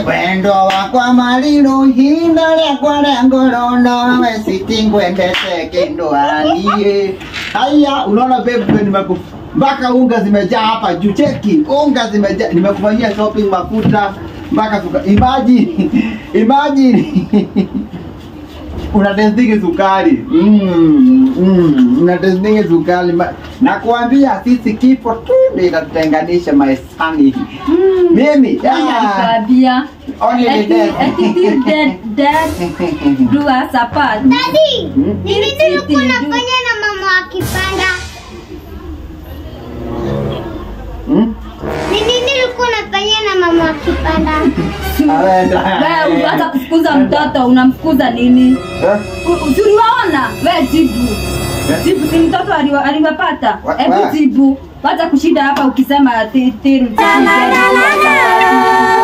wendo wakwa malilo hinda lyakwa lya ngolono wesitingwendete kindwalie haya unaona babe nimeku mpaka unga zimejaa hapa juu cheki unga zimejaa nimekufanyia shopping mafuta mpaka suka imagine imagine unatestingi sukari mm, mm, unatestingi sukari Ma- nakuambia sisi kifo tu ndio inatutenganisha maisani mimi ah, Nilikwambia. only the Eti- death. eti till death- death do us apart. Daddy, Hmm? ni nini Eti ulikuwa till do- unafanya na mama akipanda? Hmm? Ni nini ulikuwa unafanya na mama akipanda? Awenda. Wewe hata kufukuza mtoto unamfukuza nini? Eh? U- si uliwaona? Wewe jibu. Jibu si mtoto aliwa- aliwapata. Wa- Hebu wa- jibu. Wacha kushinda hapa ukisema ti- tiru. tiru, tiru.